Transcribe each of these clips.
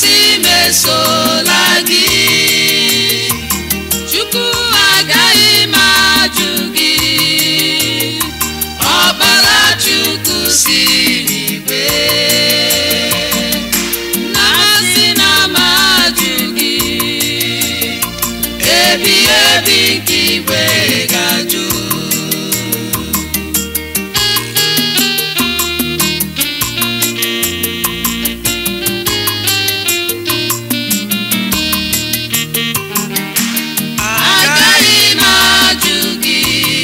asị m esola gị chukwu agaghị m ajụ gị ọbara chukwu si n'igwe na asị na m ajụ gị ebi ebi nke igwe ga-ajụ agaghị m ajụ gị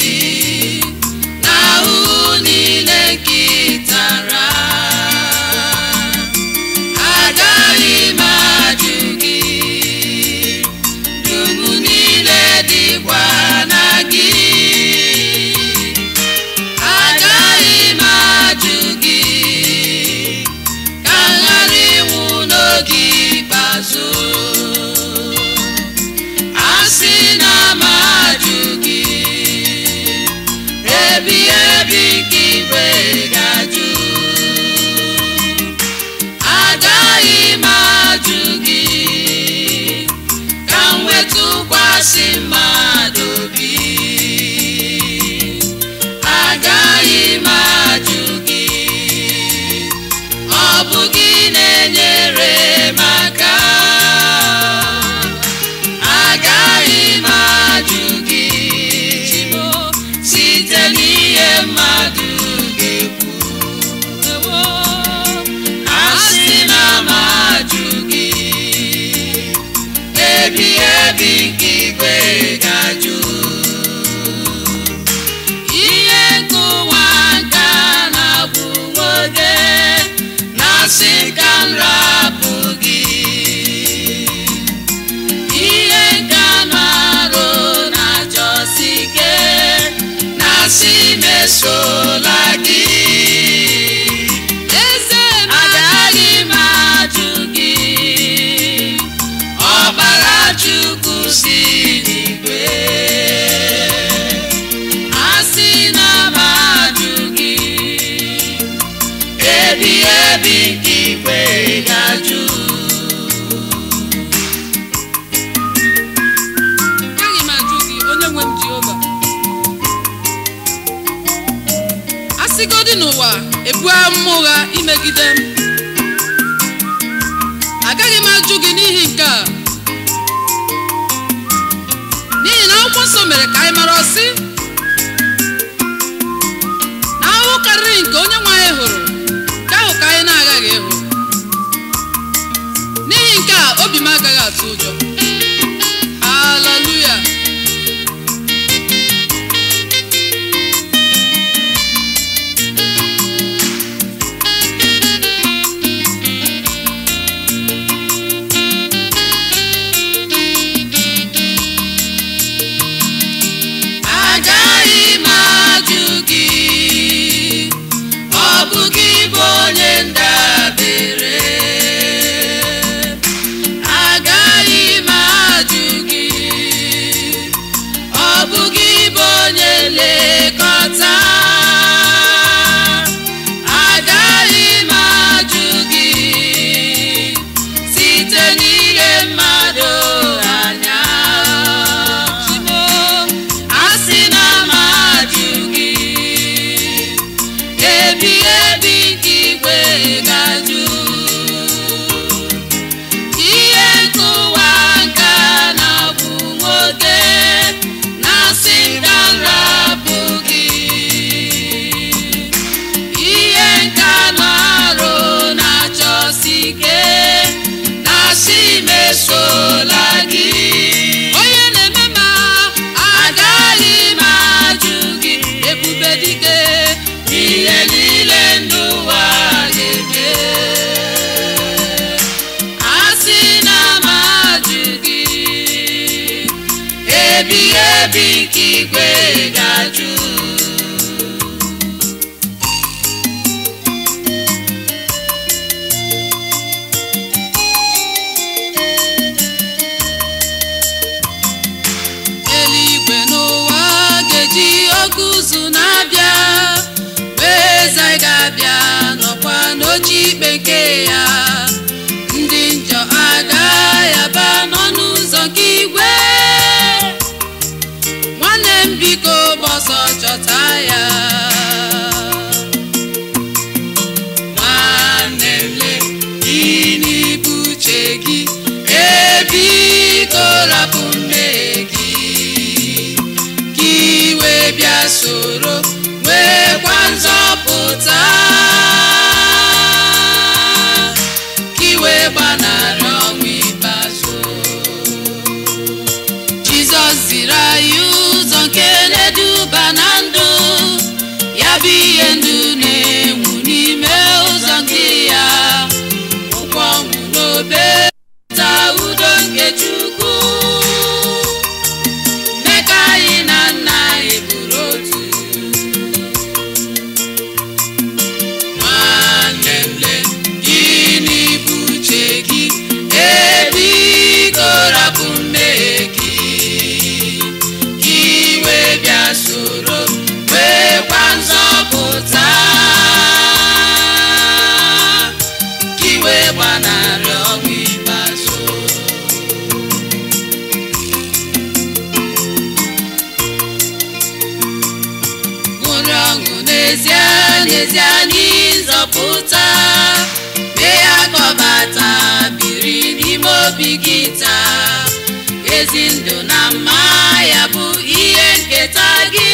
n'ahụhụ niile nke ị tara agaghị m ajụ gị dum niile dịkwa na gị agaghị m ajụ gị ka m ghara ịnwụ n'oge ikpeazụ asị na m ajụ gị ebi ebi ka igwe ga-ajụ agaghị m ajụ gị ka m wetụkwasị mmadụ obi agaghị m ajụ gị ọ bụ gị na-enyere m aka agaghị m ajụ gị Chimo, site n'ihe mmadụ ga-ekwu asị na m ajụ gị ebi ebi nke igwe ga-ajụ ihe nke ụwa nka na-abụ nwoke na-asị ka m rapụ gị ihe nke anụ arụ na-achọsi ike na-asị mesola gị eze m agaghị m ajụ gị ọbara chukwu si n'igwe asị na m ajụ gị ebi ebi nke igwe ga-ajụ agaghị m ajụ gị onye nwe m jehova asịgodi n'ụwa ebu amụma ụgha imegide m agaghị m ajụ gị n'ihi nke a n'ihi na akwụkwọ nsọ mere ka anyị mara ọsị na ahụhụ karịrị nke onye nwe anyị hụrụ nke ahụ ka anyị na-agaghị ịhụ n'ihi nke a obi m agaghị atụ ụjọ haleluya agaghị m ajụ gị ọ bụ gị bụ onye ndabere agaghị m ajụ gị ọ bụ gị bụ onye nlekọta agaghị m ajụ gị site n'ihe mmadụ anya Chimo, asị na m ajụ gị ebi ebi nke igwe ga-ajụ ihe nke ụwa nka na-abụ nwoke na-asị ka m rapụ gị ihe nke anụ arụ na-achọsi ike na-asị mesola gị onye na-eme ma agaghị m ajụ gị ebube dike ihe niile ndụ ụwa ga-eme asị na m ajụ gị ebi ebi nke igwe ga-ajụ eluigwe n'ụwa ga-eji oge ụzụ na-abịa mgbe eze anyị ga-abịa nọkwa n'oche ikpe nke ya ndị njọ ebiko rapụ mmehie gị ka iwe bịa soro nwekwa nzọpụta ka iwe gbanarị ọnwụ ikpeazụ jizọs ziri anyị ụzọ nke na-eduba na ndụ ya bụ ihe ndụ na-enwu n'ime ụzọ nke ya ụkwụ ọnwụ n'obe ta udo nke chukwu mee ka anyị na nna anyị bụrụ otu nwanne m le gịnị bụ uche gị ebiko rapụ mmehie gị ka iwe bịa soro nwekwa nzọpụta ka iwe gbanarị ọnwụ ikpeazụ ṅụrị ọṅụ n'ezie n'ezie n'ịzọpụta mee ya ka ọ bata biri n'ime obi gị taa ezi ndụ na mma ya bụ ihe nketa gị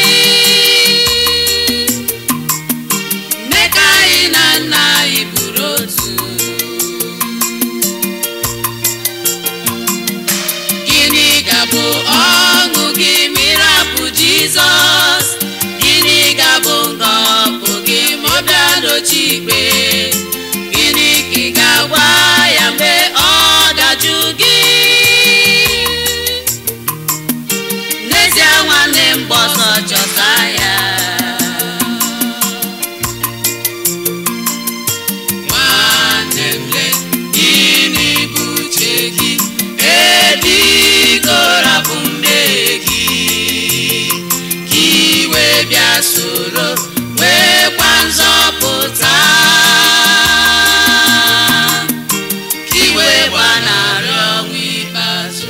mee ka anyị na nna anyị bụrụ otu gịnị ga-abụ ọṅụ gị ma ịrapụ jizọs gịnị ga-abụ ngọpụ gị ma ọ bịa n'ochi ikpe gịnị ka ị ga-agwa ya mgbe ọ dajụ gị n'ezie nwanne m gba ọsọ chọta ya nwanne m le gịnị bụ uche gị ebiko rapụ mmehie gị ka iwe bịa soro